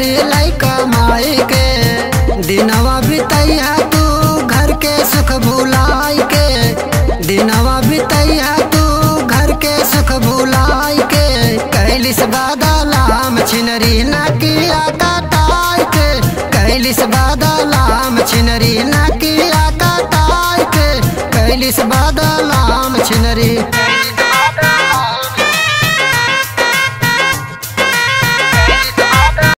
छिनरी लैका माई के दिनवा बितैया तू घर के सुख भुलाई के दिनवा बितैया तू घर के सुख भुलाई के कैलिस बादलाम छिनरी नकिया कटाई के कैलिस बादलाम छिनरी नकिया कटाई के कैलिस बादलाम छिनरी